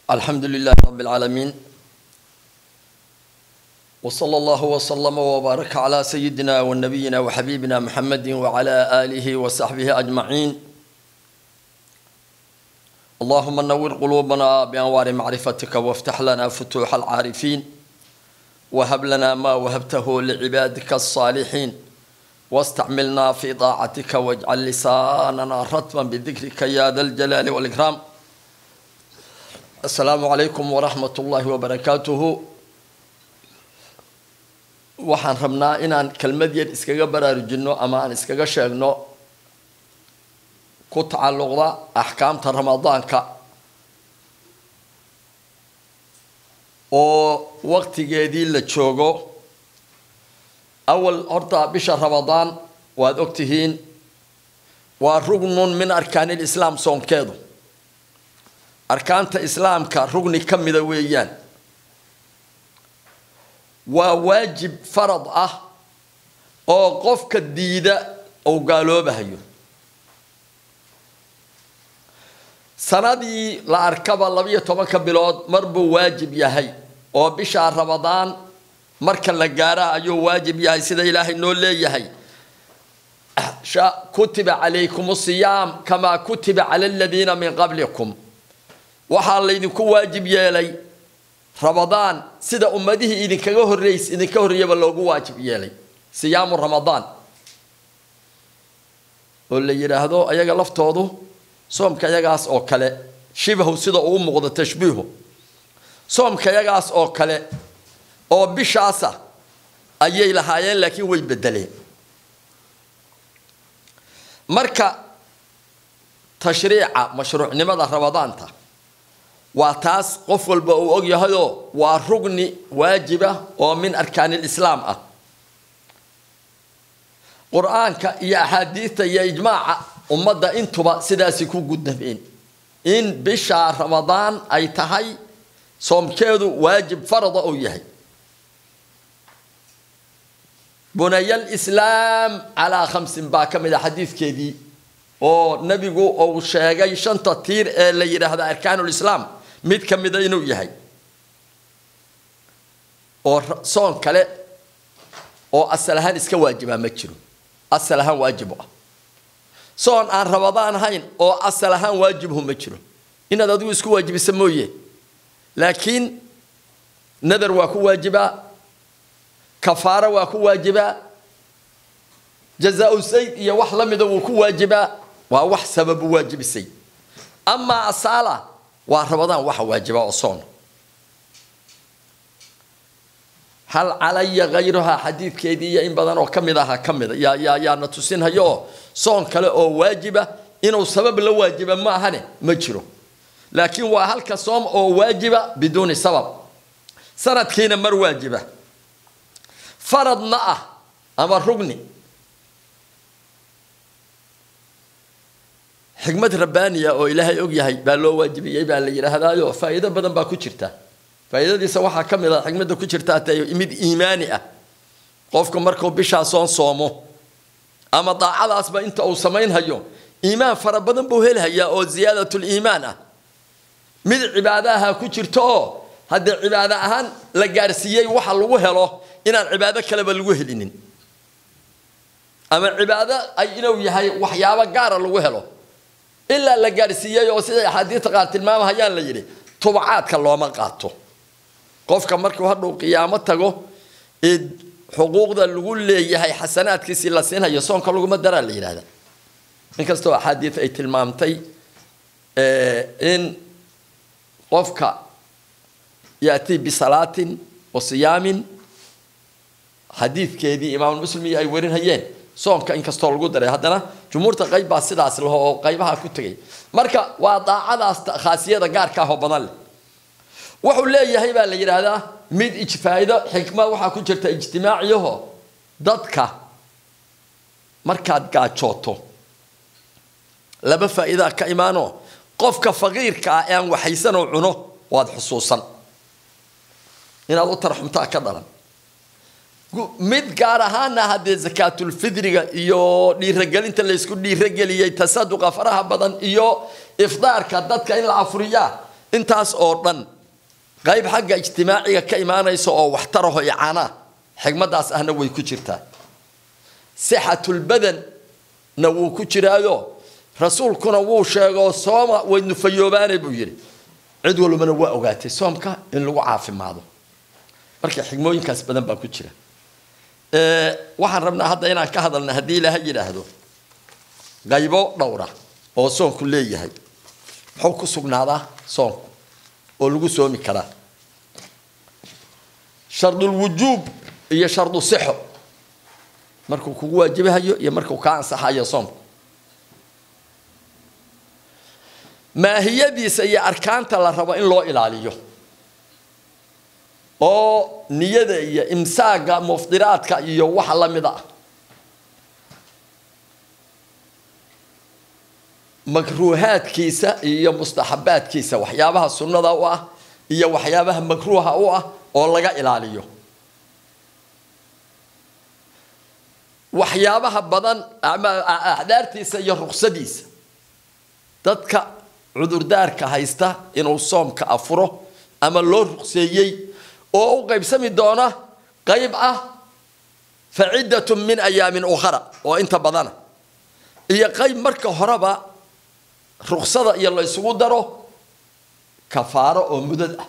الحمد لله رب العالمين وصلى الله وسلم وبارك على سيدنا ونبينا وحبيبنا محمد وعلى آله وصحبه أجمعين اللهم نور قلوبنا بأنوار معرفتك وافتح لنا فتوح العارفين وهب لنا ما وهبته لعبادك الصالحين واستعملنا في طاعتك واجعل لساننا رتبا بذكرك يا ذا الجلال والإكرام السلام عليكم ورحمة الله وبركاته waxaan rabnaa inaan kelmad yar iskaga baraarujinno ama aan iskaga sheegno ku tacalluqda axkaamta ramadaanka oo waqtigeedii la joogo awal horta bisha ramadaan waad ogtihiin waa rugnun min arkaanil islaam soonkeedu arkaanta islaamka rugni ka mida weeyaan waa waajib farad ah oo qofka diida uu gaaloobahayo sanadii la arkaba labiyo tobanka bilood mar buu waajib yahay oo bishaa ramadaan marka la gaara ayuu waajib yahay sida ilaahay noo leeyahay kutiba calaykum siyaam kamaa kutiba cala aladiina min qablikum waxaa laydinku waajib yeelay ramadaan sida ummadihii idinkaga horeys idinka horreeyaba loogu waajib yeelay siyaamu ramadaan oo la yidhaahdo ayaga laftoodu soomka yagaas oo kale shibahu sida uu muuqdo tashbiihu soomka yagaas oo kale oo bishaasa ayay lahaayeen laakiin way bedeleen marka tashriica mashruucnimada ramadaanta waa taas qof walba uu og yahayoo waa rugni waajiba oo min arkaanil islaam ah qur-aanka iyo axaadiidta iyo ijmaaca ummadda intuba sidaasi ku gudnabeen in bisha ramadaan ay tahay soomkeedu waajib farada uu yahay bunayal islaam calaa khamsin baa ka mid a xadiidkeedii oo nebigu uu sheegay shanta tiir ee la yidhaahdo arkaanul islaam mid ka mida inuu yahay oo soon kale oo asal ahaan iska waajibaa ma jiro asal ahaan waajib u ah soon aan ramadaan ahayn oo asal ahaan waajibhu ma jiro inaad adigu isku waajibisa mooye laakiin nadar waa ku waajibaa kafaaro waa ku waajibaa jazaa-u sayd iyo wax la mida wuu ku waajibaa waa wax sababu waajibisay amaa asaala waa ramadaan waxa waajiba oo soon hal calaya hayruhaa xadiidkeedii iyo in badan oo ka mid aha ka mida yaa yaa yaana tusinhayo oo soon kale oo waajiba inuu sabab la waajiba ma ahane ma jiro laakiin waa halka soom oo waajiba biduuni sabab sanadkiina mar waajiba faradna ah ama rugni xikmad rabbaaniya oo ilaahay og yahay baa loo waajibiyey baa la yidhaahdaayo faa'iido badan baa ku jirta faa'iidadiisa waxaa ka mid a xikmadda ku jirta ta mid iimaani ah qofku markuu bishaa soon soomo ama daacadaasba inta uu samaynhayo iimaan fara badan buu helhayaa oo ziyaadatul iimaan ah mid cibaadaha ku jirto oo haddii cibaado ahaan la gaarsiiyey waxa lagu helo inaan cibaado kaleba lagu helinin ama cibaado ay inuu yahay waxyaabo gaara lagu helo ilaa la gaarsiiyey oo siday axaadiista qaar tilmaamahayaan la yidhi tubacaadka looma qaato qofka markuu hadhuu qiyaamo tago ee xuquuqda lagu leeyahay xasanaadkiisii la siinhayo soonka laguma daraa la yidhahda inkastoo axaadiis ay tilmaamtay in qofka yaatii bisalaatin wa siyaamin xadiidkeedii imaamulmuslim iyo ay warinhayeen soonka inkastoo lagu daray haddana jumhuurta qayb baa sidaas laho oo qaybaha ku tegay marka waa daacadaas khaasiyada gaarka ah oo badan leh wuxuu leeyahay baa la yidhaahdaa mid ijfaa'ido xikmad waxaa ku jirta ijtimaaciyaho dadka markaad gaajooto laba faa'iidaa ka imaanoo qofka faqiirka ah ee aan waxaysanoo cuno waad xusuusan inaad u tarxumtaa ka dhalan mid gaar ahaana haddee zakaatulfidriga iyo dhiiragelinta laysku dhiirageliyey tasaduqa faraha badan iyo ifdaarka dadka in la afuriyaa intaas oo dhan qayb xagga ijtimaaciga ka imaanaysa oo waxtaraho icaanaa xigmadaas ahna way ku jirtaa sixatulbadanna wuu ku jiraayo rasuulkuna wuu sheegoo sooma way nufayoobaane buu yidhi cid walbana waa ogaatay soomka in lagu caafimaado marka xigmooyinkaas badan baa ku jira waxaan rabnaa hadda inaan ka hadalna haddii ilaaha yidhaahdo qaybo dhowra oo soonku leeyahay muxuu ku sugnaadaa soonku oo lagu soomi karaa shardulwujuub iyo shardu sixo markuu kugu waajibahayo iyo markuu kaa ansaxayo soomku maahiyadiisa iyo arkaanta la rabo in loo ilaaliyo oo niyada iyo imsaaga muftiraadka iyo waxa la mid ah makruuhaadkiisa iyo mustaxabaadkiisa waxyaabaha sunnada u ah iyo waxyaabaha makruuha u ah oo laga ilaaliyo waxyaabaha badan axdaartiisa iyo ruksadiisa dadka cudurdaarka haysta inuu soomka afuro ama loo rukseeyey oo u qaybsami doona qayb ah faciddatun min ayaamin ukhara oo inta badana iyo qayb marka horeba ruksada iyo la ysugu daro kafaaro oo mudad ah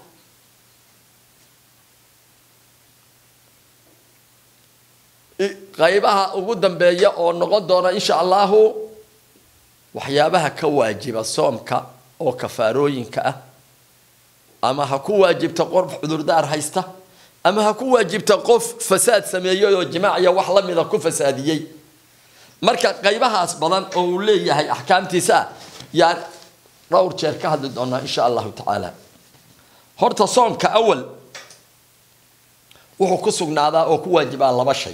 qaybaha ugu dambeeya oo noqon doona insha allahu waxyaabaha ka waajiba soomka oo kafaarooyinka ah ama ha ku waajibta qof cudurdaar haysta ama ha ku waajibta qof fasaad sameeyey oo jimaaciya wax la mida ku fasaadiyey marka qaybahaas badan oo uu leeyahay axkaamtiisa yaan dhowr jeer ka hadli doonaa insha allahu tacaala horta soomka awal wuxuu ku sugnaadaa oo ku waajibaa laba shay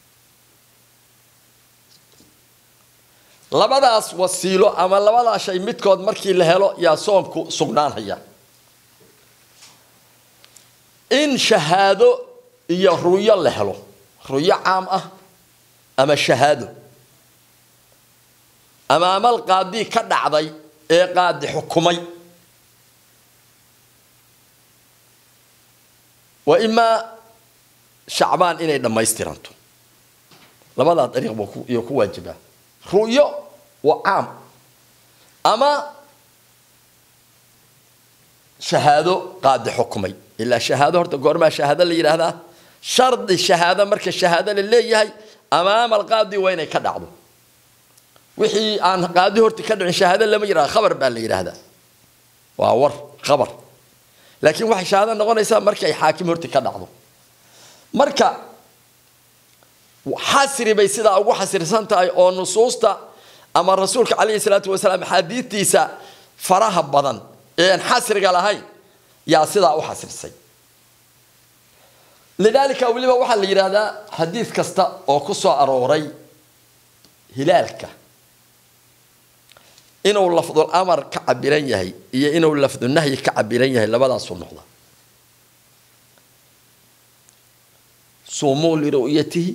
labadaas wasiilo ama labadaa shay midkood markii la helo yaa soomku sugnaanhaya in shahaado iyo ruyo la helo ruyo caam ah ama shahaado ama amal qaadii ka dhacday ee qaadi xukumay wa imaa shacbaan inay dhammaystiranto labadaa dariiq buu iyo ku waajibaa ru'yo waa caam ama shahaado qaadi xukumay ilaa shahaado horta goormaa shahaado la yidhaahdaa shardi shahaado marka shahaado la leeyahay amaama alqaadi waa inay ka dhacdo wixii aan qaadi horta ka dhicin shahaado lama yidhahda khabar baa la yidhaahdaa waa war khabar laakiin waxay shahaado noqonaysaa markay xaakim horta ka dhacdo marka xasri bay sidaa ugu xasirsan tahay oo nusuusta ama rasuulka calayhi salaatu wasalaam xaadiidtiisa faraha badan ee aan xasriga lahayn yaa sidaa u xasirsay lidaalika weliba waxaa la yidhaahdaa xadiid kasta oo ku soo arooray hilaalka inuu lafdul amar ka cabiran yahay iyo inuu lafdunahyi ka cabiran yahay labadaasuu noqda suumuu liru'yatihi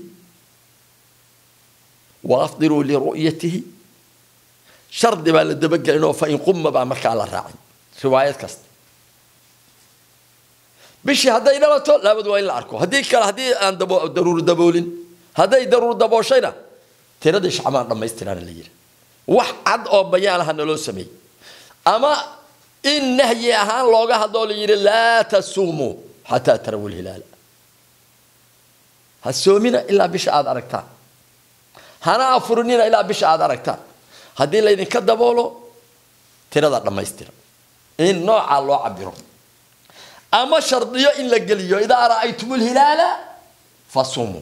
waafdiruu liru'yatihi shardi baa la dabagelinoo fain quma baa markaa la raacay riwaayad kasta bishii hadday dhalato laabad waa in la arko haddii kale haddii aan daruur daboolin hadday daruur dabooshayna tiradii shacbaan dhammaystiraana la yidhi wax cad oo bayaan aha naloo sameeyey ama in nahyi ahaan looga hadloo la yidhi laa tasuumuu xataa tarawu lhilaala ha soomina ilaa bisha aada aragtaan hana afurinina ilaa bisha aada aragtaan haddii laydinka daboolo tirada dhammaystira in noocaa loo cabiro ama shardiyo in la geliyo idaa ra'aytum lhilaala fasumuu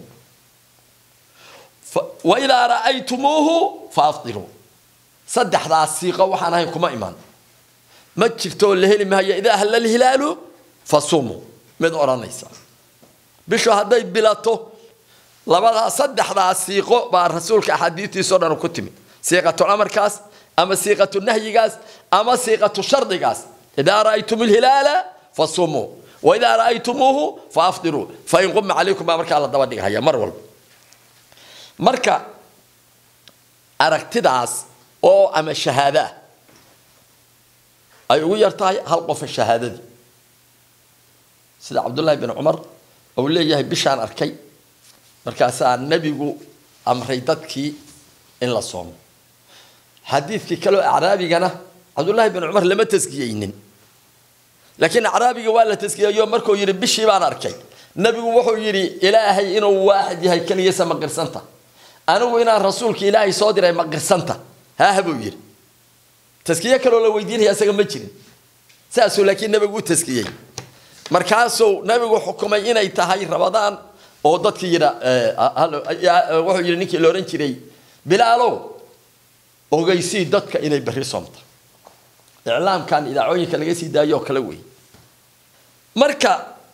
wa idaa ra'aytumuuhu faafdiruu saddexdaas siiqo waxaan ahayn kuma iman ma jirtoo la heli maayo idaa halla lhilaalu fasumuu mid odhanaysa bishu hadday bilato labadaa saddexdaas siiqo baa rasuulka axaadiistiisao dhan ku timid siiqatu amarkaas ama siiqatu nahyigaas ama siiqatu shardigaas idaa ra'aytum lhilaala fasumuu waidaa ra'aytumuuhu faafdiruu fain quma calaykum baa markaa la daba dhigahaya mar walba marka aragtidaas oo ama shahaadaa ay ugu yar tahay hal qofa shahaadadii sida cabdullaahi bin cumar uu leeyahay bishaan arkay markaasaa nebigu amray dadkii in la soomo xadiidkii kaleo acraabigana cabdullaahi bin cumar lama taskiyeynin laakiin acraabiga waa la taskiyeeyo markuu yidhi bishii baan arkay nebigu wuxuu yidhi ilaahay inuu waaxid yahay keligisa ma qirsanta anigu inaan rasuulka ilaahay soo diray ma qirsanta haaha buu yidhi taskiye kaloo la weydiinaya isaga ma jirin saasuu laakiin nebigu u taskiyey markaasuu nebigu xukumay inay tahay rabadaan oo dadkii yidha wuxuu yidhi ninkii la odhan jiray bilaalow ogeysii dadka inay berri soomta iclaamkan idaacooyinka laga sii daayo oo kale wey marka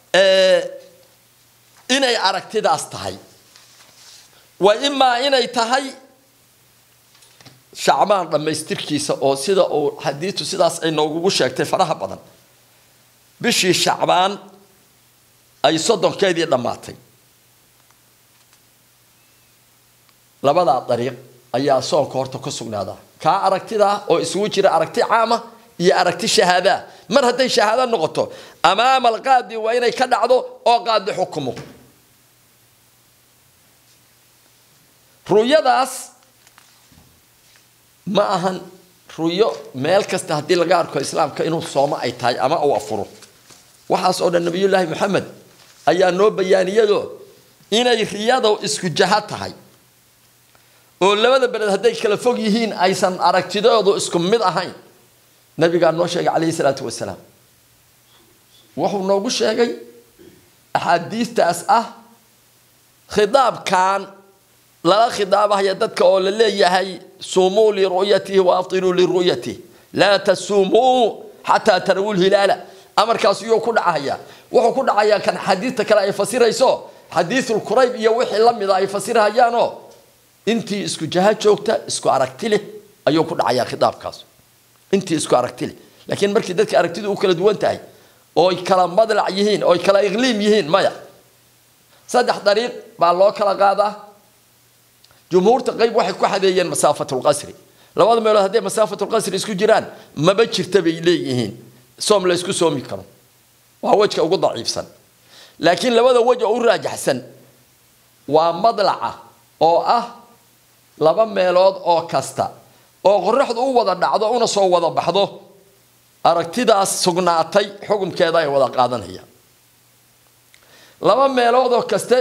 inay aragtidaas tahay waa imaa inay tahay shacbaan dhammaystirkiisa oo sida uu xadiistu sidaas ay noogugu sheegtay faraha badan bishii shacbaan ay soddonkeedii dhammaatay labadaa dariiq ayaa soonka horta ku sugnaadaa kaa aragtidaa oo isugu jira aragti caama iyo aragti shahaadaa mar hadday shahaado noqoto amaama alqaadi waa inay ka dhacdo oo qaadi xukumo ru'yadaas ma ahan ru'yo meel kasta haddii laga arko islaamka inuu soomo ay tahay ama uu afuro waxaas oo dhan nabiyullaahi maxamed ayaa noo bayaaniyado inay riyada isku jaha tahay oo labada beled hadday kala fog yihiin aysan aragtidoodu isku mid ahayn nabigaa noo sheegay calayhi salaatu wasalaam wuxuu noogu sheegay axaadiistaas ah khidaabkan lala khidaabahaya dadka oo la leeyahay suumuu liru'yatihi wa aftiruu liru'yatihi laa tasuumuu xataa tarawu lhilaala amarkaas iyuu ku dhacaya wuxuu ku dhacayaa kan xadiidta kale ay fasirayso xadiisul kurayb iyo wixii la mida ay fasirahayaanoo intii isku jaha joogta isku aragti leh ayuu ku dhacayaa khidaabkaas intii isku aragti leh laakiin markii dadka aragtidu u kala duwan tahay ooy kala madlac yihiin ooy kala iqliim yihiin maya saddex dariiq baa loo kala qaadaa jumhuurta qayb waxay ku xadeeyeen masaafatulqasri labada meelood hadday masaafatulqasri isku jiraan maba jirta bay leeyihiin soom la isku soomi karo waa wejka ugu daciifsan laakiin labada wej oo u raajaxsan waa madlaca oo ah laba meelood oo kasta oo qoraxdu u wada dhacdo una soo wada baxdo aragtidaas sugnaatay xukumkeeda ay wada qaadanayaan laba meelood oo kaste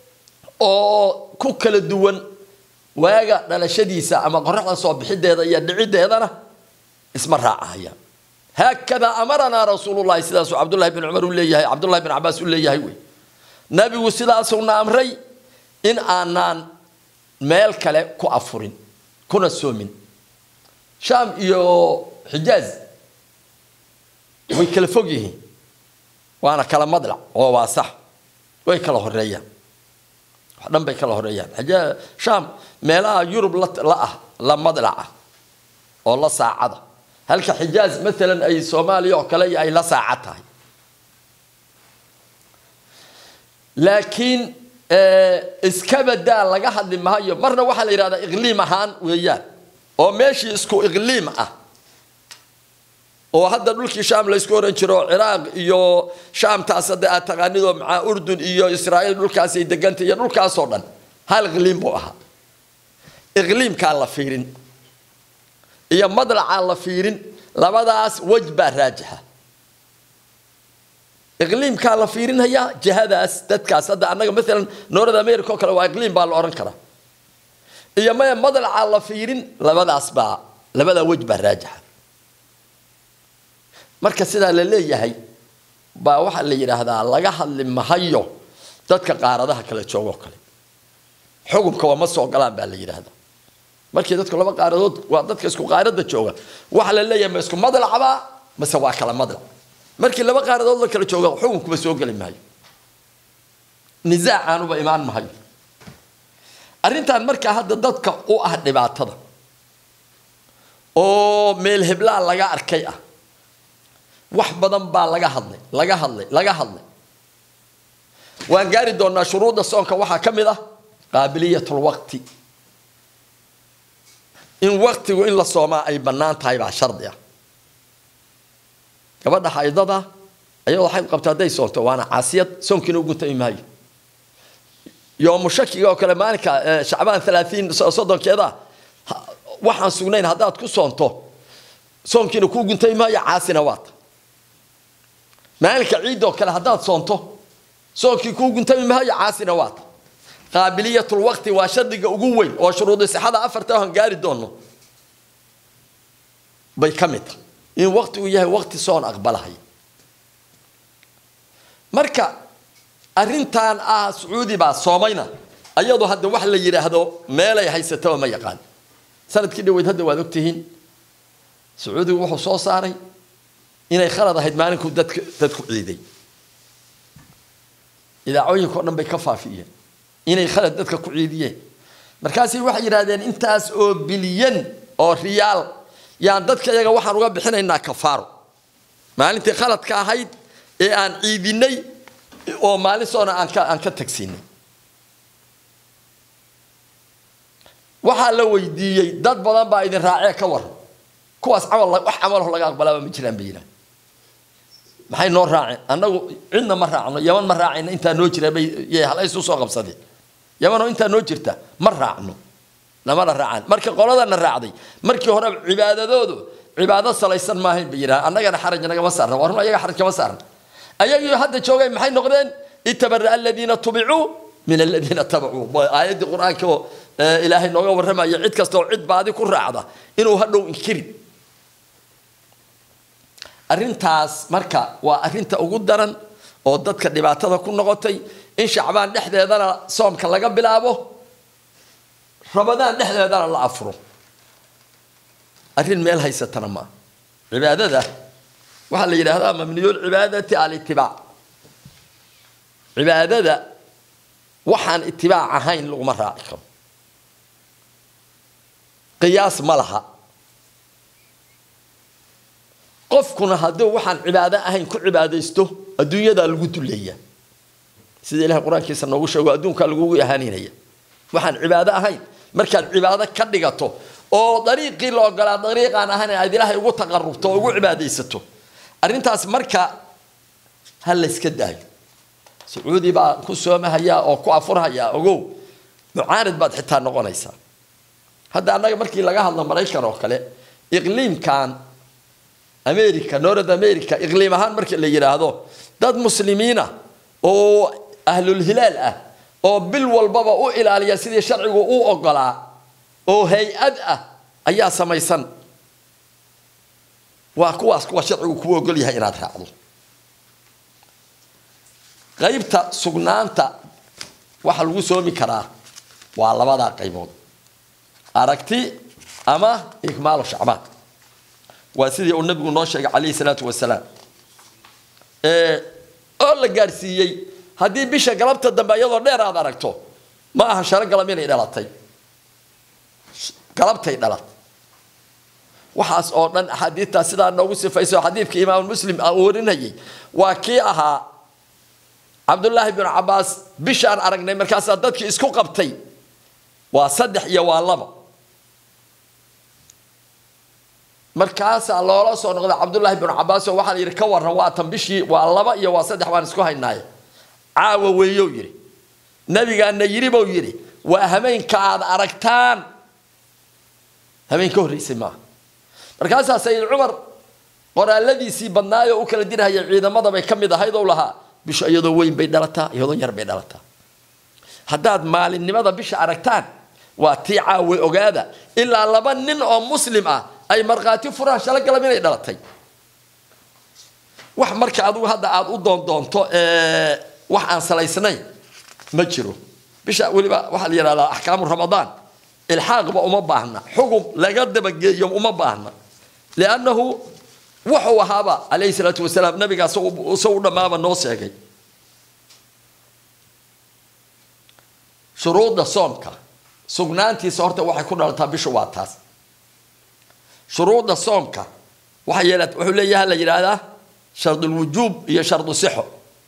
oo ku kala duwan waaga dhalashadiisa ama qoraxda soo bixideeda iyo dhiciddeedana isma raacahayaan haakadaa amaranaa rasuulullahi sidaasuu cabdullahi bin cumar u leeyahay cabdullahi bin cabaas u leeyahay wey nabigu sidaasuuna amray in aanaan meel kale ku afurin kuna soomin shaam iyo xijaaz way kala fog yihiin waana kala madlac oo waa sax way kala horeeyaan wax dhan bay kala horeeyaan xijaa shaam meelaha yurub la la ah la madlaca oo la saacada halka xijaaz maalan ay soomaaliya oo kale ay la saaca tahay laakiin iska badaa laga hadli maayo marna waxaa la yidhahdaa iqliim ahaan weeyaan oo meeshii isku iqliim ah oo hadda dhulkii shaam laysku oran jiro ciraaq iyo shaamtaas hadda aad taqaanidoo macaa urdun iyo israa'iil dhulkaasay degantay iyo dhulkaasoo dhan hal iqliim buu ahaa iqliimkaa la fiirin iyo madlacaa la fiirin labadaas wej baa raajixa iqliimkaa la fiirinhayaa jihadaas dadkaas hadda annaga maalan north america oo kale waa iqliim baa la odhan karaa iyo maya madlacaa la fiirin labadaas baa labadaa wej baa raajixa marka sidaa la leeyahay baa waxaa la yidhaahdaa laga hadli mahayo dadka qaaradaha kala joogoo kale xukunka waa ma soo galaan baa la yidhaahdaa markii dadku laba qaaradood waa dadka isku qaarada jooga waxaa la leeyahay ma isku madlacbaa mase waa kala madlac markii laba qaaradood la kala jooga xukunkuba soo geli maayo nisaacanuba imaan mahayo arrintan markaa hadda dadka u ah dhibaatada oo meel heblaa laga arkay ah wax badan baa laga hadlay laga hadlay laga hadlay waan gaari doonaa shuruudda soonka waxaa ka mid ah qaabiliyatulwaqti in waqtigu in la soomaa ay bannaan tahay baa shardi ah gabadha xaydada ayadoo xayd qabta hadday soonto waana caasiyad soonkiina u guntami maayo yoomu shakiga oo kale maalinka shacbaan alaatiin soddonkeeda waxaan sugnayn haddaad ku soonto soonkiina kuu guntami maayo caasina waata maalinka ciidda oo kale haddaad soonto soonkii kuu guntami maayo caasina waata qaabiliyatul waqti waa shardiga ugu weyn oo shuruudi sixada afarta aan gaari doono bay ka mid tahay in waqtigu yahay waqti soon aqbalahay marka arrintan ah sacuudi baa soomayna ayadoo hadda wax la yidhaahdo meelay haysataba ma yaqaan sanadkii dhaweyd hadda waad ogtihiin sacuudigu wuxuu soo saaray inay khalad ahayd maalinkuu dadka dadku ciiday idaacooyinka o dhan bay ka faafiyeen inay khalad dadka ku ciidiyeen markaasay waxay yidhahdeen intaas oo bilyan oo riyaal yaan dadka iyaga waxaan uga bixinaynaa kafaaro maalintii khaladka ahayd ee aan ciidinay oo maalin soona aan ka aan ka tagsiinay waxaa la weydiiyey dad badan baa idin raacee ka waran kuwaas camal wax camalaho laga aqbalaaba ma jiraan bay yidhahan maxay noo raaceen annagu cidna ma raacno yaman ma raacayna intaa noo jira bay yay halaysu soo qabsadeen yamanoo intaa noo jirta ma raacno namana raacaan marka qoladana raacday markii hore cibaadadoodu cibaado salaysan maahayn bay yidhaha annagana xaraj nagama saarna waa run ayaga xaraj kama saarna ayagii hadda joogay maxay noqdeen itabara aladiina tubicuu min aladiina tabacuu aayaddii qur-aanka oo ilaahay nooga warramaya cid kasta oo cid baadi ku raacda inuu hadhow inkirin arrintaas marka waa arrinta ugu daran oo dadka dhibaatada ku noqotay in shacbaan dhexdeedana soomka laga bilaabo ramadaan dhexdeedana la afuro arrin meel haysatana maa cibaadada waxaa la yidhaahdaa mamniyul cibaadati alitibaac cibaadada waxaan itibaac ahayn laguma raaci karo qiyaas ma laha qofkuna hadduu waxaan cibaado ahayn ku cibaadaysto adduunyadaa lagu duleeya sida ilahay qur-aankiisa noogu sheego adduunkaa lagugu ahaaninaya waxaan cibaado ahayn markaad cibaado ka dhigato oo dariiqii la ogolaa dariiqaan ahayn aad ilaahay ugu taqarubto oo ugu cibaadaysato arrintaas marka ha layska daayo sacuudi baa ku soomahaya oo ku afurhaya ogow mucaanid baad xitaa noqonaysaa hadda annaga markii laga hadlo maraykan oo kale iqliimkan america north america iqliim ahaan marka la yidhaahdo dad muslimiina oo ahlulhilaal ah oo bil walbaba u ilaaliya sidii sharcigu u ogolaa oo hay-ad ah ayaa samaysan waa kuwaas kuwa sharcigu kuu ogol yahay inaad raacdo qaybta sugnaanta waxa lagu soomi karaa waa labadaa qaybood aragti ama ikmaalu shacbaan waa sidii uu nabigu noo sheegay calayhi salaatu wasalaam oo la gaadhsiiyey haddii bisha galabta dambe iyadoo dheer aad aragto ma aha sharo galab inay dhalatay galabtay dhalat waxaas oo dhan axaadiidtaa sidaa noogu sifayso xadiidka imaam muslim aan warinayay waa kii ahaa cabdullaahi binu cabaas bishaan aragnay markaasaa dadkii isku qabtay waa saddex iyo waa laba markaasaa loola soo noqday cabdullaahi binu cabaas oo waxaa la yidhi ka waran waa tan bishii waa laba iyo waa saddex baan isku haynaaye caawa weeyow yidhi nabigaana yidhi buu yidhi waa hameenka aad aragtaan hameen ka horreysay maaha markaasaa sayid cumar qoraaladiisii badnaayoo u kala dirhaya ciidamada bay ka mid ahayd ou lahaa bishu iyadoo weyn bay dhalataa iyadoo yar bay dhalataa haddaad maalinimada bisha aragtaan waa tii caawe ogaada ilaa laba nin oo muslim ah ay markhaati furaan shalo galab inay dhalatay wax marka adigu hadda aada u doondoonto wax aan salaysnayn ma jiro bisha weliba waxaa la yidhahdaa axkaamu ramadaan ilxaaqba uma baahna xugum laga dabageeyo uma baahna liannahu wuxuu ahaaba calayhi salaatu wasalaam nabiga isagu dhammaaba noo sheegay shuruudda soomka sugnaantiisa horta waxay ku dhalataa bishu waa taas shuruudda soomka waxa yeela wuxuu leeyaha la yidhaahdaa shardulwujuub iyo shardu sixo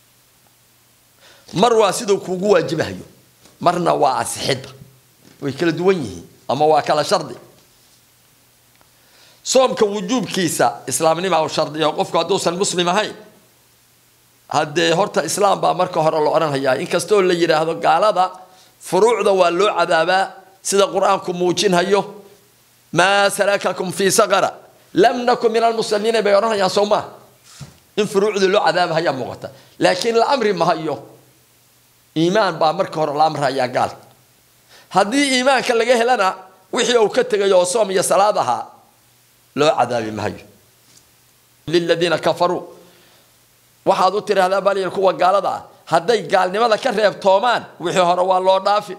mar waa siduu kuugu waajibahayo marna waa asixidda way kala duwan yihiin ama waa kala shardi soomka wujuubkiisa islaamnima u shardiya qofku hadduusan muslim ahayn haddee horta islaam baa marka hore la odhanhayaa inkastoo la yidhaahdo gaalada furuucda waa loo cadaabaa sida qur-aanku muujinhayo maa salakakum fii saqara lam nakun min almuslimiina bay odhanhayaan soo maa in furuucdii loo cadaabahayaa muuqata laakiin la amri mahayo iimaan baa marka hore la amrahayaa gaal haddii iimaanka laga helana wixii uu ka tegayo oo soom iyo salaad ahaa loo cadaabi mahayo liladiina kafaruu waxaad u tiraahdaa bal kuwa gaalada ah hadday gaalnimada ka reebtoomaan wixii hore waa loo dhaafi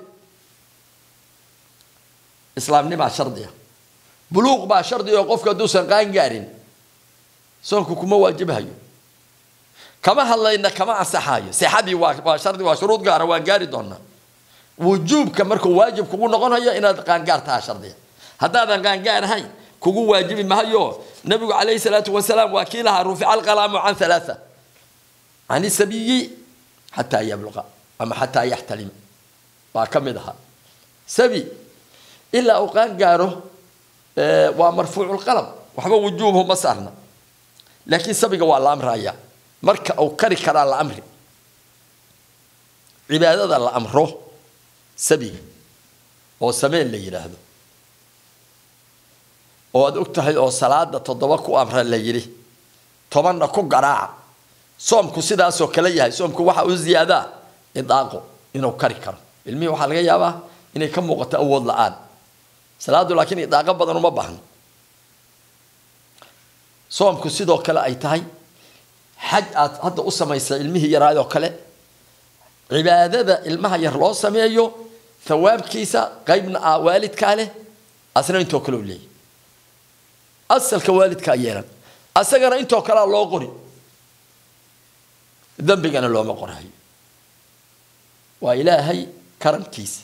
islaamnimaa shardiga buluuq baa shardiga oo qofku hadduusan qaan gaarin soonku kuma waajibhayo kama hadlayna kama ansaxaayo sixadii waa waa shardi waa shuruud gaara waan gaari doonaa wujuubka markuu waajib kugu noqonayo inaad qaangaar taha shardiga haddaadan qaangaar ahayn kugu waajibi mahayo nabigu calayhi salaatu wasalaam waa kii lahaa rufica alqalaamu can halaatha can isabiyi xataa yabluqa ama xataa yaxtalima waa ka mid ahaa sabi ilaa uu qaan gaaro waa marfuucu lqalam waxba wujuubhu ma saarna laakiin sabiga waa la amraya marka uu kari karaa la amri cibaadada la amro sabiga oo sameen la yidhaahdo oo aad og tahay oo salaada toddoba ku amra la yidhi tobanna ku garaaca soomku sidaasoo kale yahay soomku waxa u ziyaadaa idaaqo inuu kari karo ilmihii waxaa laga yaabaa inay ka muuqato awood la-aan salaadu laakiin idaaqo badan uma baahno soomku sidoo kale ay tahay xaj aad hadda u samaysa ilmihii yaraayoo kale cibaadada ilmaha yar loo sameeyo thawaabkiisa qaybna ah waalidkaa leh asna intoo kale u leeyahy asalka waalidkaa yeelan asagana intoo kalea loo qori dembigana looma qorayo waa ilaahay karamkiisa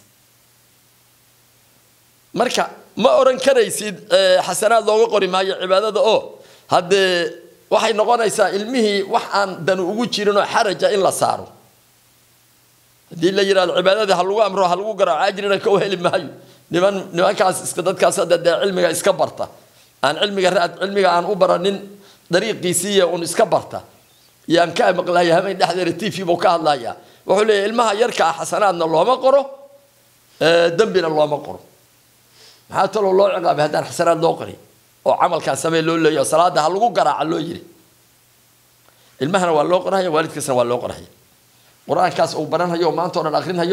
marka ma oran karaysid xasanaad looga qori maayo cibaadada oo haddee waxay noqonaysaa ilmihii wax aan dan ugu jirinoo xaraja in la saaro haddii la yidhahdo cibaadadii ha lagu amro ha lagu garaaco ajrina ka heli maayo niman nimankaas iska dadkaas hadda dee cilmiga iska barta aan cilmiga raad cilmiga aan u baranin dariiqiisiiya un iska barta yaan ka maqlaya habeen dhexdeeda t v buu ka hadlaya wuxuu leeyahy ilmaha yarka ah xasanaadna looma qoro dembina looma qoro maxaa taloo loo ciqaabay haddaan xasanaad loo qorin oo camalkaan samee loo leeyaho salaada ha lagu garaaca loo yiri ilmahana waa loo qorahaya waalidkiisna waa loo qorahaya qur-aankaas uu baranhayo maanta o dhan akrinhayo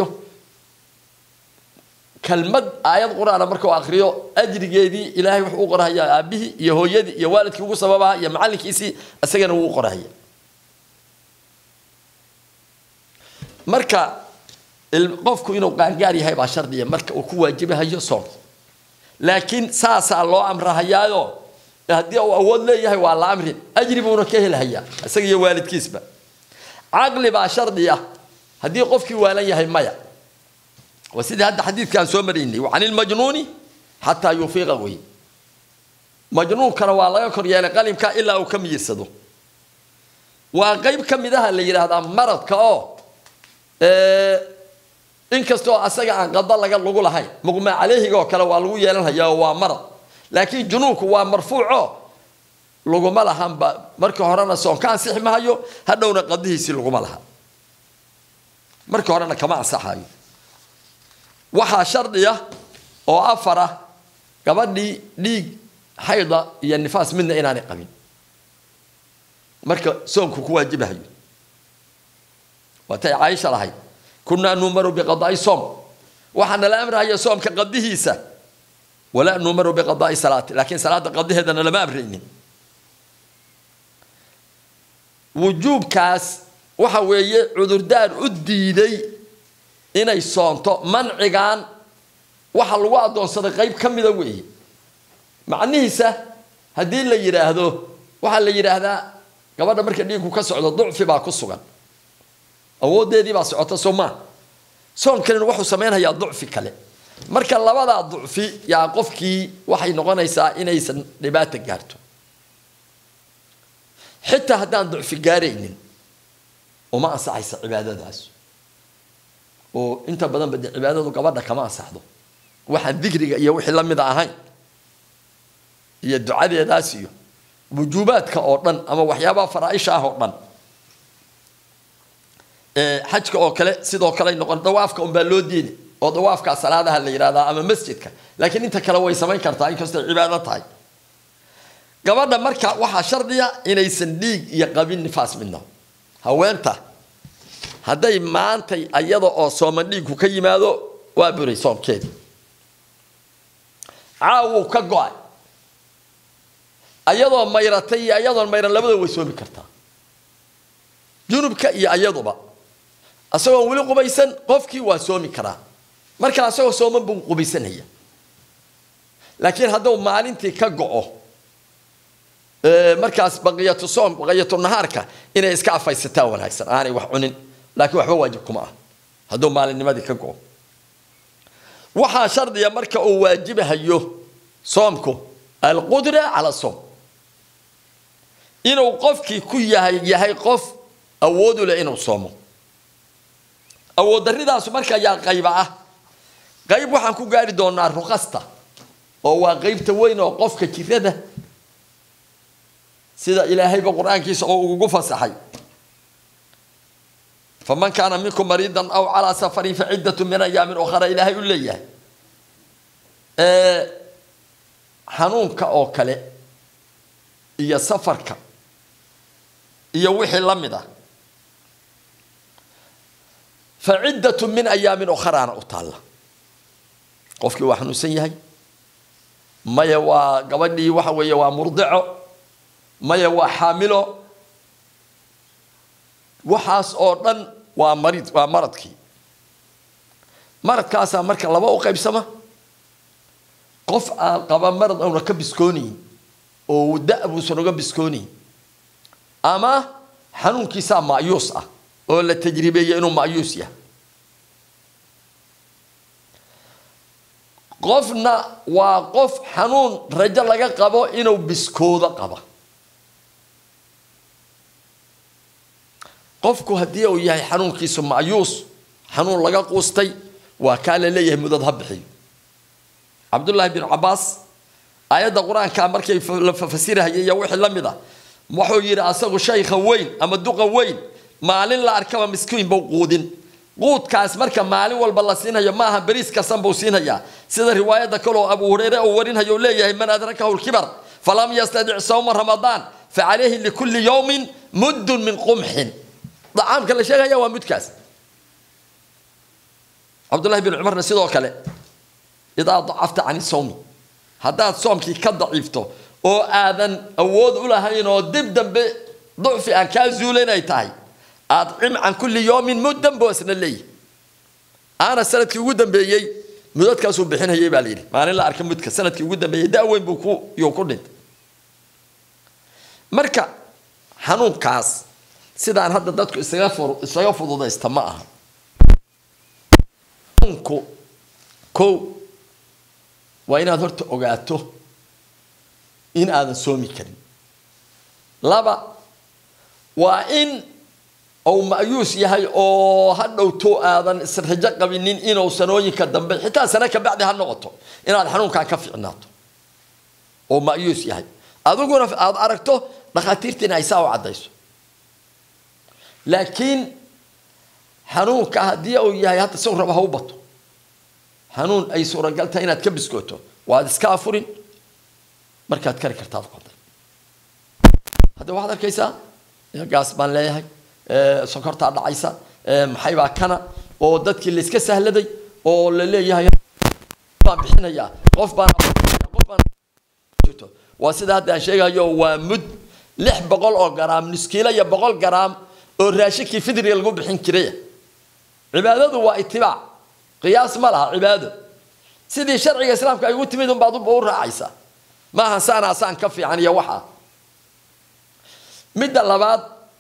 kelmad aayad qur-aana markuu akriyo ajrigeedii ilaahay wuxuu u qorahayaa aabihii iyo hooyadii iyo waalidkii ugu sababaha iyo macallinkiisii isagana wuu u qorahaya marka qofku inuu qaangaar yahay baa shardiya marka uu ku waajibahayo soonka laakiin saasaa loo amrahayaayo haddii uu awood leeyahay waa la amrin ajri buuna ka helhayaa isaga iyo waalidkiisba caqli baa shardi ah haddii qofkii waalan yahay maya waa sidii hadda xadiidkaan soo maraynay can ilmajnuuni xataa yufiiqa wey majnuunkana waa laga kor yeelay qalimka ilaa uu ka miyirsado waa qeyb ka mid aha la yidhaahdaa maradka oo inkastoo asaga aan qada laga lagu lahayn muqmaa caleyhiga oo kale waa lagu yeelanhayaa oo waa marad laakiin junuunku waa marfuuco laguma lahanba marka horena soon ka ansixi mahayo hadhowna qadihiisii laguma laha marka horena kama ansaxayo waxaa shardiya oo afar ah gabadhii dhiig xayda iyo nifaas midna inaanay qabin marka soonku ku waajibahayo waatay caaisha lahayd kunaa numaru biqadaai soom waxaa nala amrahaya soomka qadihiisa walaa numaru biqadaai salaati laakiin salaada qadaheedana lama amraynin wujuubkaas waxa weeye cudurdaar u diiday inay soonto mancigan waxa lagu addoonsaday qayb ka mida weeye macnihiisa haddii la yidhaahdo waxaa la yidhaahdaa gabadha marka dhiigku ka socdo ducfi baa ku sugan awoodeedii baa socota soo maa soonkanina wuxuu samaynayaa ducfi kale marka labadaa ducfi yaa qofkii waxay noqonaysaa inaysan dhibaata gaarto xitaa haddaan ducfi gaaraynin uma ansaxaysa cibaadadaas oo inta badanba dee cibaadadu gabadha kama ansaxdo waxaan dikriga iyo wixii la mida ahayn iyo ducadeedaas iyo wujuubaadka oo dhan ama waxyaabaha faraaisha ah oo dhan xajka oo kale sidoo kale noqon dawaafka unbaa loo diiday oo dawaafka salaadaha la yidhahdaa ama masjidka laakiin inta kale way samayn kartaa inkastoo cibaado tahay gabadha marka waxaa shardiya inaysan dhiig iyo qabin nifaas midna haweenta hadday maantay ayada oo sooman dhiigku ka yimaado waa buray soomkeedii caawuu ka go-ay ayadoo mayratay iyo ayadoon mayran labada way soomi kartaa junubka iyo ayaduba isagoon weli qubaysan qofkii waa soomi karaa marka isagoo sooman buu qubaysanaya laakiin hadduu maalintii ka go-o markaas baqiyatu soom baqiyatu nahaarka inay iska afaysataa wanaagsan aanay wax cunin laakiin waxba waajib kuma ah hadduu maalinnimadii ka go-o waxaa shardiya marka uu waajibahayo soomku alqudra cala soom inuu qofkii ku yahay yahay qof awood u leh inuu soomo awood daridaasu marka ayaa qayba ah qayb waxaan ku gaari doonaa ruqasta oo waa qaybta weyn oo qofka jirada sida ilaahayba qur-aankiisa oo ugu fasaxay faman kaana minkum mariidan aw calaa safarin faciddatu min ayaamin ukhra ilaahay u leeyahay xanuunka oo kale iyo safarka iyo wixii la mid ah faciddatu min ayaamin ukhraana u taalla qofkii waa xanuunsan yahay maya waa gabadhii waxa weeye waa murdico maya waa xaamilo waxaas oo dhan waa marid waa maradkii maradkaasaa marka laba u qaybsama qof aan qaba marad auna ka biskoonayin oo da- buusan uga biskoonayin ama xanuunkiisaa ma'yuus ah oo la tajribeeyey inuu ma'yuus yahay qofna waa qof xanuun rajo laga qabo inuu biskoodo qaba qofku haddii uu yahay xanuunkiisu ma'yuus xanuun laga quustay waa kaa la leeyahay mudad ha bixiyo cabdullaahi bin cabaas aayadda qur-aanka markay la fasirahayay iyo wixii la mid ah wuxuu yidhi asagu shaykha weyn ama duqa weyn maalin la arkaba miskiin buu quudin quudkaas marka maalin walba la siinhayo maaha beriis karsan buu siinhayaa sida riwaayadda kaloo abu hureyre uu warinhayo uu leeyahay man adrakahu lkibar falam yastadic sawma ramadaan facalayhi likulli yawmin muddun min qumxin dacaamka la sheegaya waa mudkaas cabdullahi bin cumarna sidoo kale idaa dacafta can sawmi haddaad soomkii ka daciifto oo aadan awood u lahayn oo dib dambe ducfi aan kaa zuula inay tahay adcim can kulli yawmin muddan buu isna leeyahy aana sanadkii ugu dambeeyey mudadkaasuu bixinayay baa layidhi maalin la arka mudka sanadkii ugu dambeeyey da-weyn buu ku yuu ku dhintay marka xanuunkaas sidaan hadda dadku isaga fur isaga fududaysta ma aha xanuunku kow waa inaad horta ogaato in aadan soomi karin laba waa in uu ma'yuus yahay oo ha dhowto aadan israjo qabinin inuu sanooyinka dambe xitaa sano ka bacdi ha noqoto inaad xanuunkan ka ficnaato oo ma'yuus yahay adiguna aada aragto dhakhaatiirtiina ay saa u caddayso laakiin xanuunka haddii uu yahay hadda isagu raba ha u bato xanuun ay suuragal tahay inaad ka biskooto waad iska afurin markaad kari kartaad qoday hadda waxaad arkaysaa gaas baan leeyahay sokortaa dhacaysa maxaybaa kana oo dadkii layska sahladay oo la leeyahay baan bixinayaa qof baan qof baan waa sida hadda aan sheegayo waa mud lix boqol oo garaam nuskiilo iyo boqol garaam oo raashinkii fidriga lagu bixin jiray cibaadadu waa itibaac qiyaas ma laha cibaado sidii sharciga islaamka ay ugu timid unbaad u raacaysaa maaha saanaa saan ka fiican iyo waxa midda labaad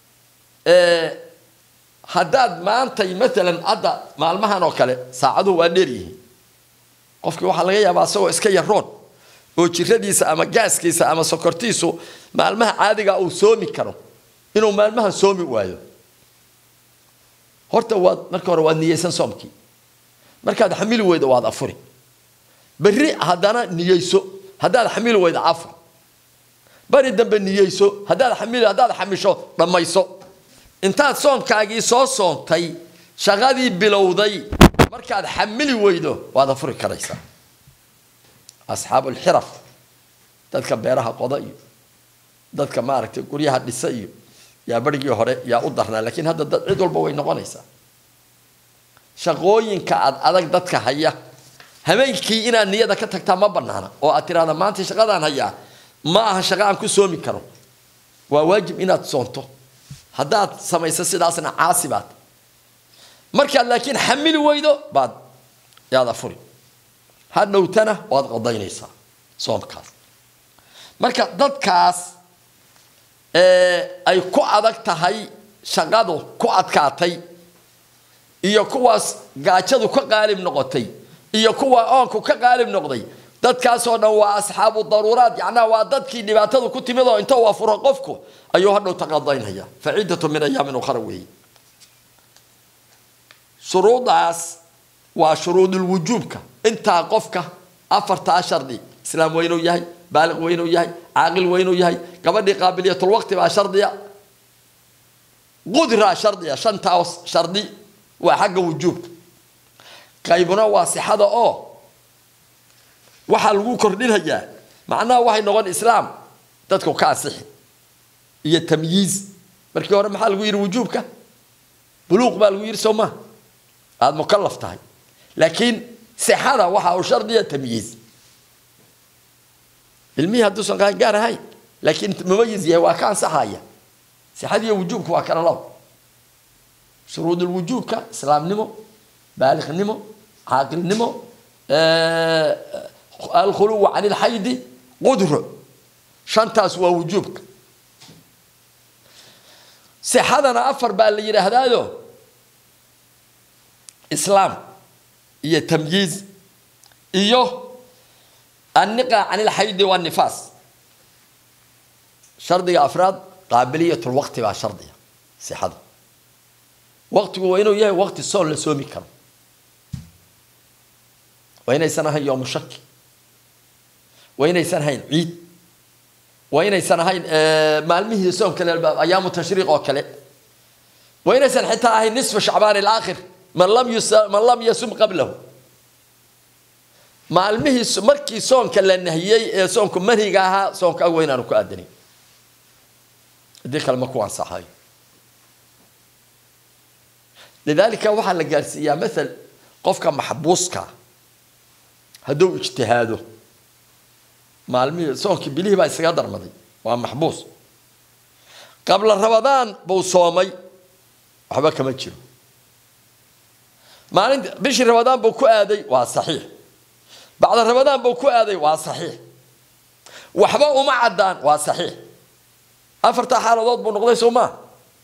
haddaad maantay maalan hadda maalmahan oo kale saacaduhu waa dheer yihiin qofkii waxaa laga yaabaa isagoo iska yaroon oo jiradiisa ama gaaskiisa ama sokortiisu maalmaha caadiga uu soomi karo inuu maalmahan soomi waayo horta waad marka hore waad niyeysan soomkii markaad xamili weydo waad afuri berri haddana niyeyso haddaad xamili weydo afur bari dambe niyeyso haddaad xamil haddaad xamisho dhammayso intaad soonkaagii soo soontay shaqadii bilowday markaad xamili weydo waad afuri karaysaa asxaabulxiraf dadka beeraha qoda iyo dadka maaragtay guryaha dhisa iyo yaa barigii hore yaa u darnaa laakiin hadda dad cid walba way noqonaysaa shaqooyinka aad adag dadka haya habeenkii inaad niyada ka tagtaa ma banaana oo aad tiraahda maanta shaqadaan hayaa ma aha shaqo aan ku soomi karo waa waajib inaad soonto haddaad samayso sidaasna caasi baad markaad laakiin xamili weydo baad yaad afuri hadhowtana waad qadaynaysaa soomkaas marka dadkaas ay ku adag tahay shaqadu ku adkaatay iyo kuwaas gaajadu ka qaalib noqotay iyo kuwa oonku ka qaalib noqday dadkaasoo dhan waa asxaabu daruuraat yacnaa waa dadkii dhibaatadu ku timid oo inta uu afuro qofku ayuu hadhow taqadaynaya fa ciddatu min ayaamin ukhra weeye shuruudaas waa shuruudulwujuubka intaa qofka afartaa shardi islaam weynuu yahay baaliq weynuu yahay caaqil weynuu yahay gabadhii qaabiliyatulwaqti baa shardiya qudraa shardiya shantaas shardi waa xagga wujuubka qaybuna waa sixada oo waxaa lagu kordhinayaa macnaha waxay noqon islaam dadku ka asixi iyo tamyiiz markii hore maxaa lagu yidhi wujuubka buluuq baa lagu yidhi soo maa aada mukalaf tahay laakiin sixada waxa uu shardiya tamyiiz ilmihii hadduusan qaangaar ahayn laakiin mumayiz yahay waa ka ansaxaya sixadiiyo wujuubka waa kala labo shuruudulwujuubka islaamnimo baaliqnimo caaqilnimo alkhuluwa can ilxaydi qudro shantaas waa wujuubka sixadana afar baa la yidhaahdaayo islaam iyo tamyiiz iyo anniqa can ilxaydi wanifaas shardiga afraad qaabiliyatulwaqti baa shardiga sixada waqtigu waa inuu yahay waqti soon la soomi karo waa inaysan ahayn yoomu shaki waa inaysan ahayn ciid waa inaysan ahayn maalmihii soonka ayaamu tashriiq oo kale waa inaysan xitaa ahayn nisfa shacbaan ilaakhir man lam man lam yasum qablahu maalmihii markii soonka la nahiyey ee soonku manhiga ahaa soonka waa inaanu ku aadanin haddii kale ma ku ansaxayo lidaalika waxaa la gaarsiiyaa maal qofka maxbuuska hadduu ijtihaado maalmihii soonkii bilihii baa isaga darmaday waa maxbuus qabla rabadaan buu soomay waxba kama jiro maalinta bishii rabadaan buu ku aaday waa saxiix bacda rabadaan buu ku aaday waa saxiix waxba uma caddaan waa saxiix afartaa xaaladood buu noqday soo maa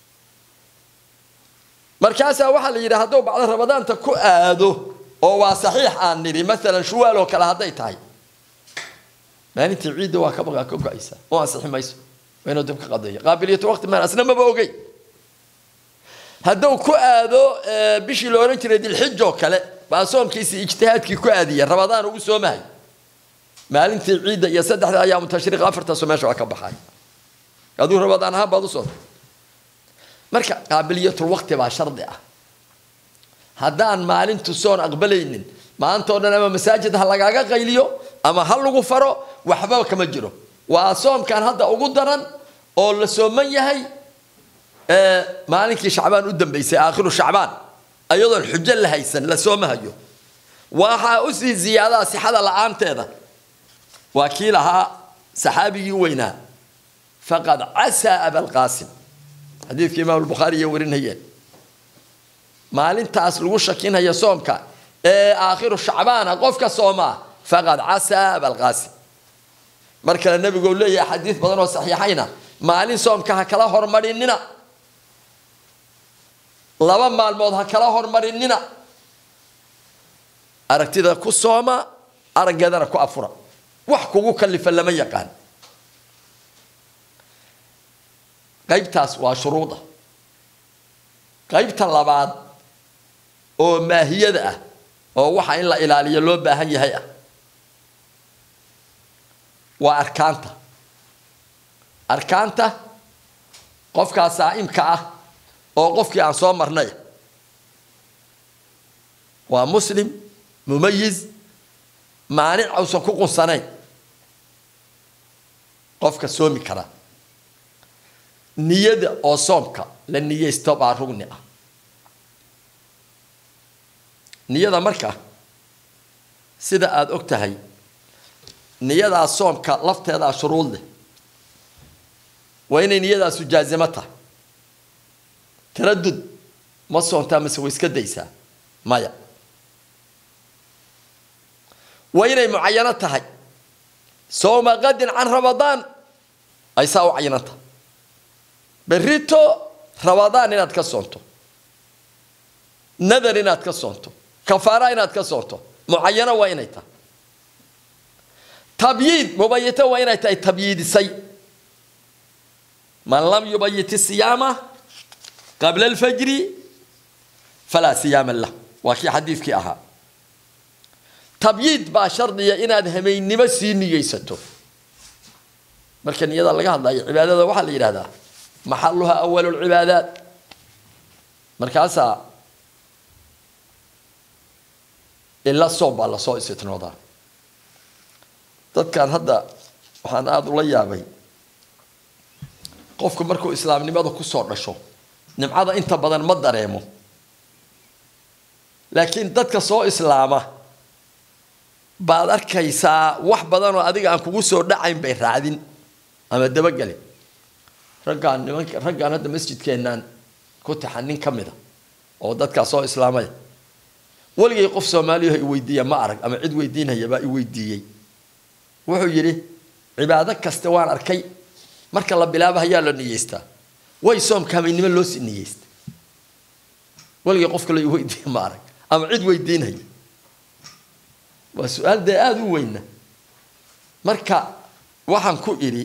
markaasaa waxaa la yidhi hadduu bacda ramadaanta ku aado oo waa saxiix aan nidhi maalan shuwaal oo kale hadday tahay maalintii ciidda waa ka ka go-aysaa oo ansixi mayso waa inuu dib ka qadeeyo qaabiliyatu waqti maan asna maba ogey hadduu ku aado bishii la odhan jiray dilxij oo kale baa soomkiisii ijtihaadkii ku aadiya rabadaan ugu soomahay maalintii ciidda iyo saddexda ayaamu tashriiq afartaasoo meesha waa ka baxay aduu rabadaan ahaan baad u sootay marka qaabiliyatulwaqti baa shardi ah haddaan maalintu soon aqbalaynin maanta o dhan ama masaajid ha lagaaga qayliyo ama ha lagu faro waxba kama jiro waa soomkan hadda ugu daran oo la sooman yahay maalinkii shacbaan u dambeysay aakhiru shacbaan ayadoon xujo la haysan la soomahayo waxaa usii ziyaadaa sixada la-aanteeda waa kii lahaa saxaabigii weynaa faqad casaa abalqaasim xadiidkii imaam bukhaari iyo warinayeen maalintaas lagu shakinaya soomka ee aakhiru shacbaana qofka soomaa faqad casaa abalqaasim mar kale nabigu leeyahay xadiid badan oo saxiixayna maalin soomka ha kala hormarinina laba maalmood ha kala hormarinina aragtida ku sooma araggeedana ku afura wax kugu kalifa lama yaqaan qaybtaas waa shuruuda qaybta labaad oo maahiyada ah oo waxa in la ilaaliyo loo baahan yahay ah waa arkaanta arkaanta qofkaa saa'imka ah oo qofkii aan soo marnay waa muslim mumayiz maanic uusan ku qunsanayn qofka soomi kara niyada oo soomka la niyeysto baa rugni ah niyada marka sida aada og tahay niyadaa soomka lafteedaa shuruud leh waa inay niyadaasu jaazimo tahay taradud ma soontaa mase way iska daysaa maya waa inay mucayano tahay sowma qadin can ramadaan ay saa u cayinan tahay berrito ramadaan inaad ka soonto nadar inaad ka soonto kafaara inaad ka soonto mucayano waa inay tahay tabyiid mubayito waa inay tahay tabyiidisay man lam yubayit siyaama qabla alfajri falaa siyaama lah waa kii xadiidkii ahaa tabyiid baa shardiya inaad hameynimo sii niyeysato marka niyada laga hadlayo cibaadada waxaa la yidhahdaa maxaluha awalu lcibaadaat markaasaa ila soom baa lasoo istitnoodaa dadkan hadda waxaan aada ula yaabay qofku markuu islaamnimada kusoo dhasho nimcada inta badan ma dareemo laakiin dadka soo islaama baad arkaysaa wax badanoo adiga aan kugu soo dhacayn bay raacdin ama dabagelin raggaan nimanka raggaan hadda masjidkeenaan ku taxan nin ka mida oo dadkaa soo islaamaya weligay qof soomaaliyaho i weydiiya ma arag ama cid weydiinhayabaa i weydiiyey wuxuu yidhi cibaado kaste waan arkay marka la bilaabo hayaa la niyeystaa way soomka habeennimo loo si niyeysta weligay qof kale i weydiiya ma arag ama cid weydiinhaya waa su-aal dee aada u weyna marka waxaan ku idhi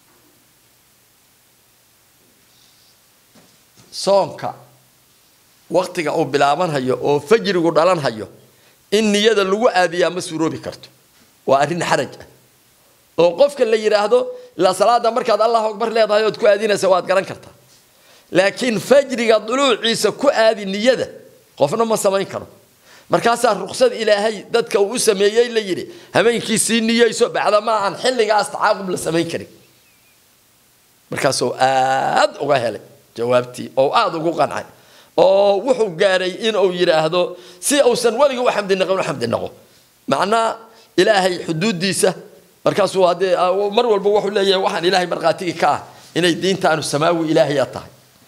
soomka waktiga uu bilaabanhayo oo fajrigu dhalanhayo in niyada lagu aadiyaa ma suuroobi karto waa arrin xaraj ah oo qofka la yidhaahdo ilaa salaada markaad allahu akbar leedahay ood ku aadinaysa waad garan kartaa laakiin fajriga duluuciisa ku aadi niyada qofna ma samayn karo markaasaa ruksad ilaahay dadka uu u sameeyey la yidhi habeenkii sii niyeyso bacdamaa aan xilligaas tacaaqub la samayn karin markaasuu aad uga helay jawaabtii oo aada ugu qancay oo wuxuu gaaray inuu yidhaahdo si uusan weliga u xamdi naqin u xamdi naqo macnaa ilaahay xuduudiisa markaasuu haddee mar walba wuxuu leeyahay waxaan ilaahay markhaatigii ka ah inay diintaanu samaawi ilaahaya tahay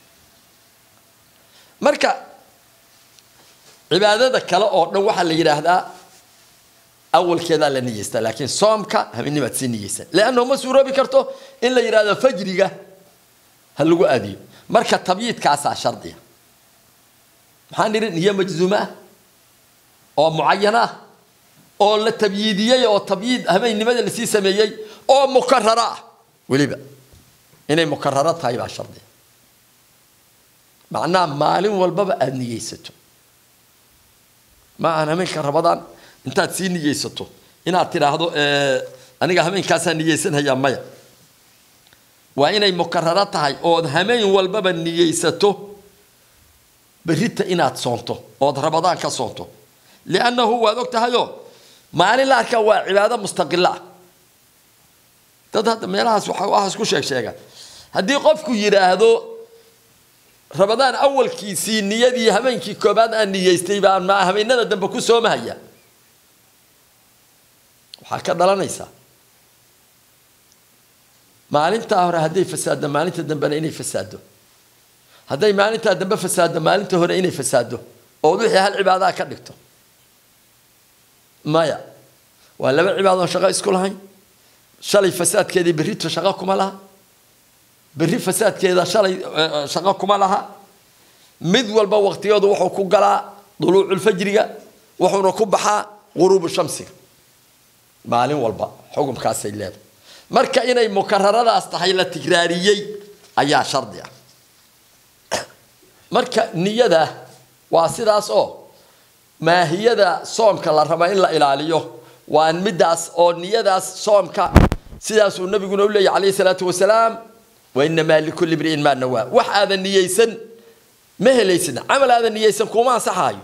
marka cibaadada kale oo dhan waxaa la yidhaahdaa awalkeedaa la niyeystaa laakiin soomka habeennimaad sii niyeysaa leannahu ma suuroobi karto in la yidhahdo fajriga ha lagu aadiyo marka tabyiidkaasaa shardiya maxaan nidhi niyo majzuuma ah oo mucayana ah oo la tabyiidiyey oo tabyiid habeennimada lasii sameeyey oo mukarara ah weliba inay mukararo tahay baa shardiya macnaha maalin walbaba aada niyeysato ma aan habeenka rabadaan intaad sii niyeysato inaad tidhaahdo aniga habeenkaasaa niyeysanhayaa maya waa inay mukararo tahay ood hameen walbaba niyeysato berrita inaad soonto ood rabadaan ka soonto liannahu waad og tahayoo maalin la arkaa waa cibaado mustaqila ah dad hadda meelahaas waxaas ku sheeg sheegaan haddii qofku yidhaahdo rabadaan awalkiisii niyadii habeenkii koobaad aan niyeystay baan ma habeenada dambe ku soomahaya waxaa ka dhalanaysaa maalintaa hore hadday fasaaddo maalinta dambena inay fasaaddo hadday maalintaa dambe fasaaddo maalinta hore inay fasaaddo ood wixii hal cibaadaha ka dhigto maya waa laba cibaadoo shaqo isku lahayn shalay fasaadkeedii berrito shaqo kuma laha berri fasaadkeeda shalay shaqo kuma laha mid walba waqtigeedu wuxuu ku galaa duluuculfajriga wuxuuna ku baxaa guruubu shamsiga maalin walba xukumkaasay leedahay marka inay mukararadaas tahay la tigraariyey ayaa shardi ah marka niyada waa sidaas oo maahiyada soomka la raba in la ilaaliyo waa midaas oo niyadaas soomka sidaasuu nabiguna u leeyahy calayhi salaatu wasalaam wainamaa likulli mri'in maa nawaa wax aadan niyeysan ma helaysid camal aadan niyeysan kuma ansaxaayo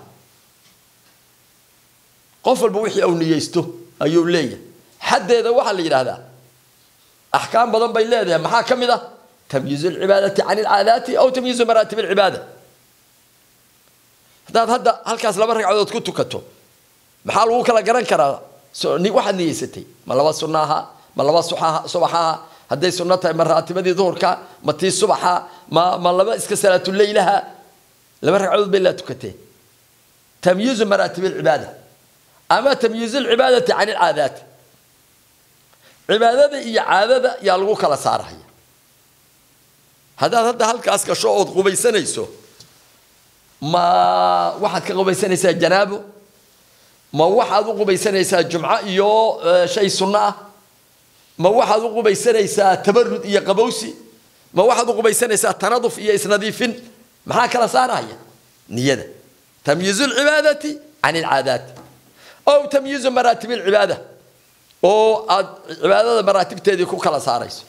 qof walba wixii uu niyeysto ayuu leeyahay xaddeeda waxaa la yidhaahdaa axkaam badan bay leedahay maxaa ka mid ah tamyiizu alcibaadati can alcaadaati aw tamyiizu maraatib alcibaada haddaad hadda halkaas laba ragcadood ku tukato maxaa lagu kala garan karaa waxaad niyeysatay ma laba sunno ahaa ma laba subax ahaa hadday sunno tahay ma raatibadii duhurka ma tii subaxa ma ma laba iska salaatuleylaha laba ragcadood bay laa tukatee tamyiizu maraatib alcibaada ama tamyiizu alcibaadati can alcaadaati cibaadada iyo caadada yaa lagu kala saaraya haddaad hadda halkaas gasho ood qubaysanayso ma waxaad ka qubaysanaysaa janaabo ma waxaad u qubaysanaysaa jumco iyo shay sunno ah ma waxaad u qubaysanaysaa tabarud iyo qabowsi ma waxaad u qubaysanaysaa tanaduf iyo isnadiifin maxaa kala saaraya niyada tamyiizu alcibaadati can alcaadaati ow tamyiizu maraatib alcibaada oo aad cibaadada maraatibteedii ku kala saarayso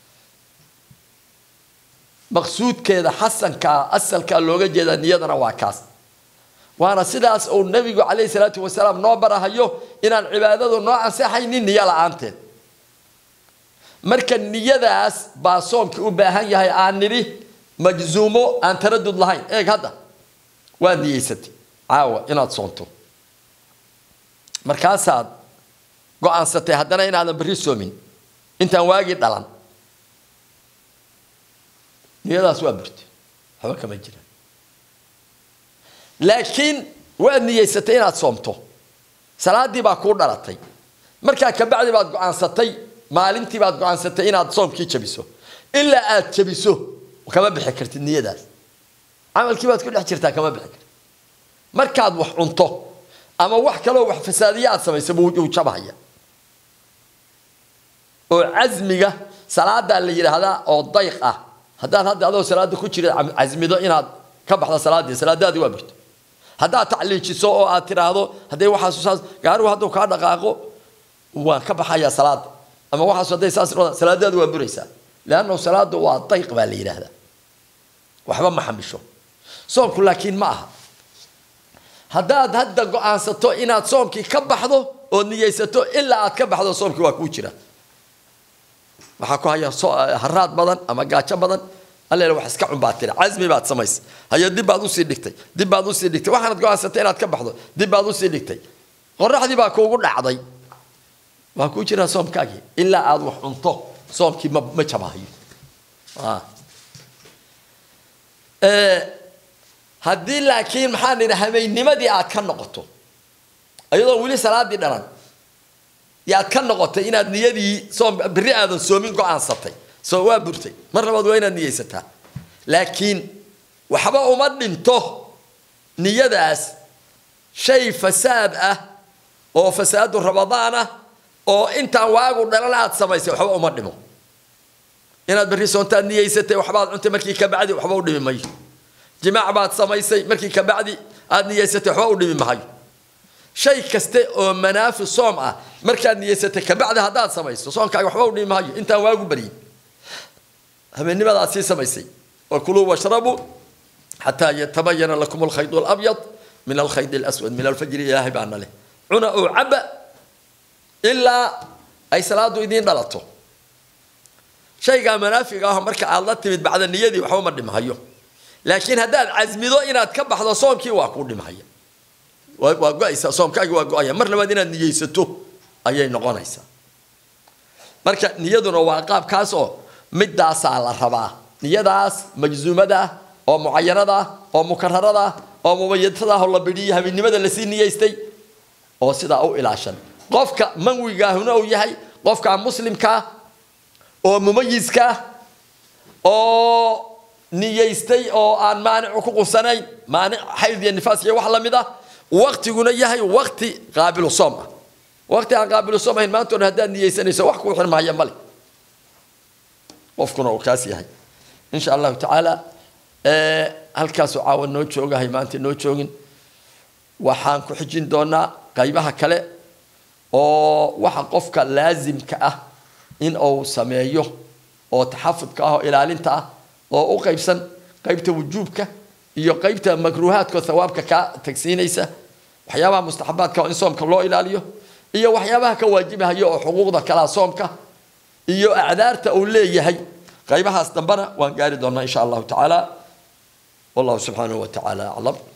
maqsuudkeeda xasankaa asalkaa looga jeeda niyadana waa kaas waana sidaas uu nabigu calayhi salaatu wasalaam noo barahayo inaan cibaadadu noo ansaxaynin niyo la-aanteed marka niyadaas baa soomkii u baahan yahay aan nidhi majzuumo aan taradud lahayn eeg hadda waad niyeysatay caawa inaad soonto markaasaad go-aansatay haddana inaadan berri soomin intaan waagii dhalan niyadaas waa burtay waxba kama jiraan laakiin waad niyeysatay inaad soomto salaadii baa kuu dhalatay markaa kabacdi baad go-aansatay maalintii baad go-aansatay inaad soomkii jabiso ilaa aad jabiso kama bixi kartid niyadaas camalkii baad ku dhex jirtaa kama bixi kartid markaad wax cunto ama wax kaloo wax fasaadiya aad samayso buu jabhaya oo casmiga salaadaa la yidhaahdaa oo dayq ah haddaad hadda adoo salaada ku jira casmido inaad ka baxdo salaadii salaadaadii waa burto haddaad tacliijiso oo aad tiraahdo hadday waxaas saas gaarigu hadduu kaa dhaqaaqo waan ka baxayaa salaada ama waxaas hadday saas salaadaadu waa buraysaa leannahu salaadu waa dayq baa la yidhaahdaa waxba ma xamisho soomku laakiin ma aha haddaad hadda go-aansato inaad soomkii ka baxdo ood niyeysato ilaa aad ka baxdo soomkii waa kuu jira waxaa ku haya haraad badan ama gaajo badan alle wax iska cun baad tiri casmi baad samaysay hayo dib baad usii dhigtay dib baad usii dhigtay waxaanad go-aansatay inaad ka baxdo dib baad usii dhigtay qoraxdii baa kuugu dhacday waa kuu jiraa soomkaagii ilaa aad wax cunto soomkii ma ma jabahayo haddii laakiin maxaan idhi hamaynimadii aad ka noqoto iyadoo weli salaadii dhalan yaad ka noqotay inaad niyadii soom berri aadan soomin go-aansatay soo waa burtay mar labaad waa inaad niyeysataa laakiin waxba uma dhinto niyadaas shay fasaad ah oo fasaadu rabadaan ah oo intaan waagu dhalan aad samaysay waxba uma dhimo inaad berri soontaad niyeysatay waxbaad cuntay markii kabacdi waxba u dhimi mayo jimaac baad samaysay markii kabacdi aad niyeysatay waxba u dhimi mahayo shay kaste oo manaafi soom ah markaad niyeysatay kabacdi haddaad samayso soonkaaga waxba u dhimi mahayo intaan waagu baryin habeennimadaad sii samaysay wakuluu washrabuu xataa yatabayana lakum alkhayd alabyad min alkhayd alaswad min alfajri ilaahay baana leh cuna oo caba ilaa ay salaadu idiin dhalato shaygaa manaafiga ah marka aad la timid bacda niyadii waxba ma dhimhayo laakiin haddaad casmido inaad ka baxdo soomkii waa kuu dhimhaya waa go-aysaa soomkaagii waa go-aya mar labaad inaad niyeysato ayay noqonaysaa marka niyaduna waa qaabkaas oo midaasaa la rabaa niyadaas majzuumada ah oo mucayanada ah oo mukararada ah oo mubayadada ah oo la bidhiyo habeennimada lasii niyeystay oo sidaa u ilaashan qofka manwigaahuna uu yahay qofka muslimkaa oo mumayiskaa oo niyeystay oo aan maanicu ku qubsanayn maanic xayd iyo nifaas iyo wax lamid ah waktiguna yahay wakti qaabilu soom ah wakti aan qaabilu soom ahayn maanta o dhan haddaad niyeysanayso wax kuu xirmahaya male qofkuna uu kaas yahay insha allahu tacaala halkaasuu caawa noo joogahay maanta noo joogin waxaan ku xijin doonaa qaybaha kale oo waxa qofka laasimka ah in uu sameeyo oo taxafudka ah oo ilaalinta ah oo u qaybsan qaybta wujuubka iyo qaybta makruuhaadka oo thawaabka kaa tagsiinaysa waxyaabaha mustaxabaadka oo in soomka loo ilaaliyo iyo waxyaabaha ka waajibahayo oo xuquuqda kalaa soomka iyo acdaarta uu leeyahay qaybahaas dambena waan gaari doonaa insha allahu tacaala wallahu subxaanahu wa tacaala aclam